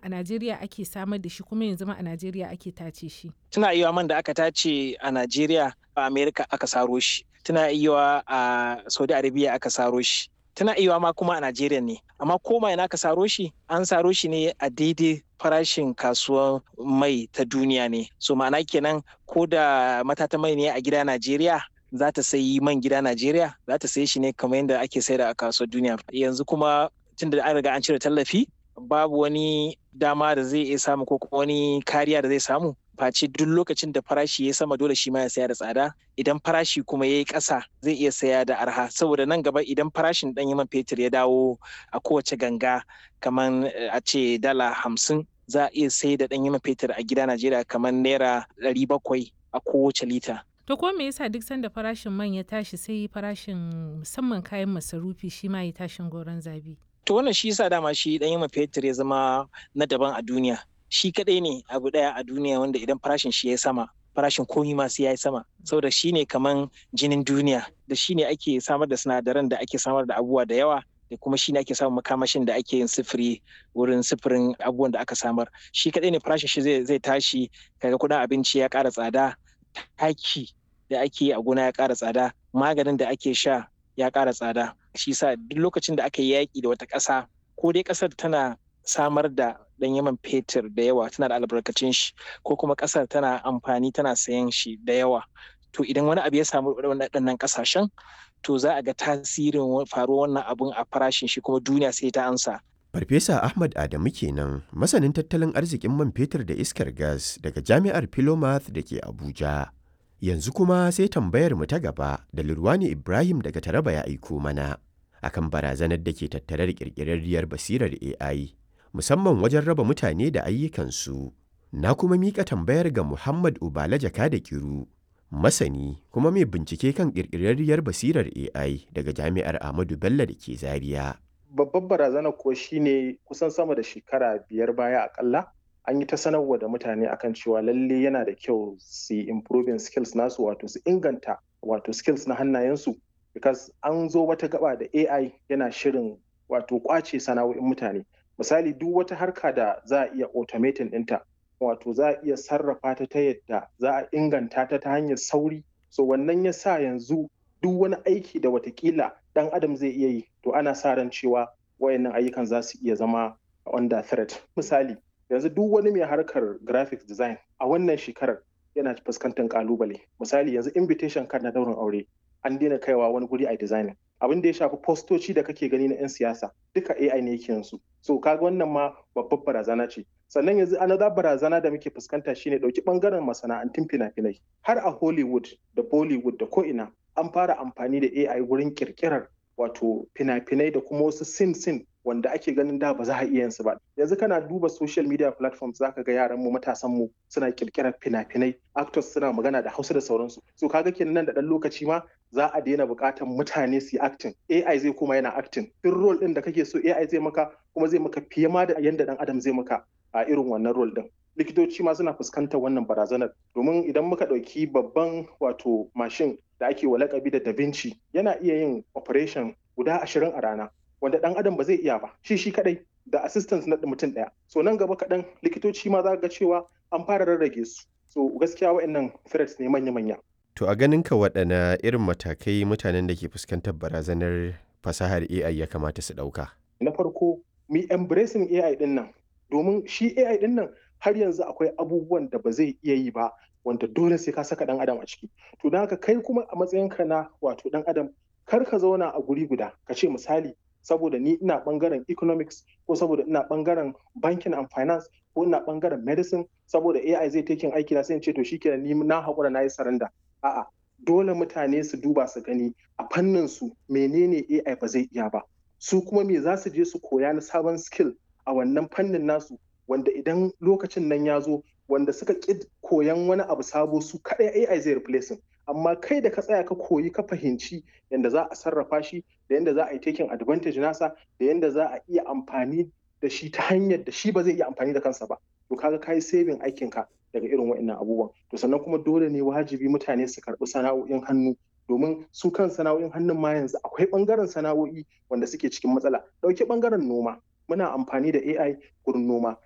a Najeriya ake samar da shi kuma yanzu ma a Najeriya ake tace shi. Tana iya man da aka tace a Najeriya a Amerika aka saro shi. Tana iya a Saudi Arabia aka saro shi. Tana iya ma kuma a Najeriya ne. Amma koma ina aka saro shi an saro shi ne a daidai farashin kasuwar mai ta duniya ne. So ma'ana kenan ko da matata mai ne a gida Najeriya za ta sayi man gida Najeriya za ta sayi shi ne kamar yadda ake saida a kasuwar duniya. Yanzu kuma tun da an riga an cire tallafi babu wani dama da zai iya samu ko wani kariya da zai samu face duk lokacin da farashi ya sama dole shi ma ya saya da tsada idan farashi kuma ya yi ƙasa zai iya saya da arha saboda nan gaba idan farashin ɗan man fetur ya dawo a kowace ganga kamar a ce dala hamsin za a iya sai da ɗan man fetur a gida najeriya kamar naira ɗari bakwai a kowace lita To ko me yasa duk sanda farashin man ya tashi sai farashin musamman kayan masarufi shi ma ya tashin goron zabi? To wannan shi yasa dama shi dan yamma fetur ya zama na daban a duniya. Shi kadai ne abu daya a duniya wanda idan farashin shi ya sama farashin komi ma sai ya yi sama saboda shi ne kaman jinin duniya da shi ne ake samar da sinadaran da ake samar da abubuwa da yawa da kuma shi ne ake samun makamashin da ake yin sifiri wurin sifirin abubuwan da aka samar shi kadai ne farashin shi zai tashi kaga kudin abinci ya ƙara tsada taki da ake yi a gona ya ƙara tsada maganin da ake sha ya ƙara tsada shi sa duk lokacin da aka yi yaƙi da wata ƙasa ko dai ƙasar tana samar da ɗan yaman fetur da yawa tana da albarkacin shi ko kuma ƙasar tana amfani tana sayan shi da yawa to idan wani abu ya samu waɗannan ƙasashen to za a ga tasirin faruwar wannan abun a farashin shi kuma duniya sai ta ansa Farfesa Ahmad Adamu kenan masanin tattalin arzikin man fetur da iskar gas daga Jami'ar Philomath da ke Abuja. Yanzu kuma sai tambayar mu ta gaba da Lurwani Ibrahim daga Taraba ya aiko mana akan barazanar da ke tattare da ƙirƙirarriyar basirar AI musamman wajen raba mutane da ayyukansu. Na kuma miƙa tambayar ga Muhammad Ubala Jaka da Kiru, masani kuma mai bincike kan ƙirƙirarriyar basirar AI daga Jami'ar Ahmadu Bello da ke Zaria. Babbar barazana ko shine kusan sama da shekara biyar baya akalla an yi ta sanarwa da mutane akan cewa lalle yana da kyau su improving skills nasu wato su inganta wato skills na hannayensu because an zo wata gaba da AI yana shirin wato kwace sana'o'in mutane misali duk wata harka da za a iya automating ɗinta wato za a iya sarrafa ta ta yadda za a inganta ta ta hanyar sauri so wannan ya sa yanzu duk wani aiki da watakila ɗan adam zai iya yi to ana sa ran cewa wayannan ayyukan za su iya zama under threat misali yanzu duk wani mai harkar graphics design a wannan shekarar yana fuskantar kalubale misali yanzu invitation card na daurin aure an daina kaiwa wani guri a designing abin da ya shafi postoci da kake gani na 'yan siyasa duka AI ne yake yansu so kaga wannan ma babbar barazana ce sannan yanzu another barazana da muke fuskanta shine dauki bangaren masana'antun fina-finai har a Hollywood da Bollywood da ko'ina an fara amfani da AI wurin kirkirar wato fina-finai da kuma wasu sin-sin wanda ake ganin da ba za a iya su ba yanzu kana duba social media platforms zaka ga yaran mu matasan mu suna kirkirar fina-finai actors suna magana da hausa da sauransu so kaga kenan nan da dan lokaci ma za a daina buƙatar mutane su yi acting AI zai kuma yana acting duk role din da kake so AI zai maka kuma zai maka fiye ma da yanda dan adam zai maka a irin wannan role din likitoci ma suna fuskantar wannan barazanar domin idan muka ɗauki babban wato mashin da ake wa lakabi da da Vinci yana iya yin operation guda ashirin a rana wanda dan adam ba zai iya ba shi shi kadai da assistance na mutum daya so nan gaba kaɗan likitoci ma za ga cewa an fara rarrage su so gaskiya wa'annan threats ne manya-manya To a ganin ka waɗana irin matakai mutanen da ke fuskantar barazanar fasahar AI ya kamata su ɗauka? Na farko, mi embracing AI ɗin nan, domin shi AI ɗin nan har yanzu akwai abubuwan da ba zai iya yi ba wanda dole sai ka saka ɗan adam a ciki. To don haka kai kuma a matsayinka na wato ɗan adam kar ka zauna a guri guda ka ce misali saboda ni ina bangaren economics ko saboda ina bangaren banking and finance ko ina bangaren medicine saboda AI zai taking aiki na sai in ce to shikenan ni na haƙura na yi saranda a'a dole mutane su duba su gani a fannin su menene AI ba zai iya ba su kuma me za su je su koya na sabon skill a wannan fannin nasu wanda idan lokacin nan ya zo wanda suka ƙi koyan wani abu sabo su kaɗai AI zai replacing amma kai da ka tsaya ka koyi ka fahimci yadda za a sarrafa shi da yadda za a yi taking advantage nasa da yadda za a iya amfani da shi ta hanyar da shi ba zai iya amfani da kansa ba to kaga kai saving aikinka daga irin waɗannan abubuwan to sannan kuma dole ne wajibi mutane su karɓi sana'o'in hannu domin su kan sana'o'in hannun ma yanzu akwai ɓangaren sana'o'i wanda suke cikin matsala ɗauki ɓangaren noma muna amfani da AI gurin noma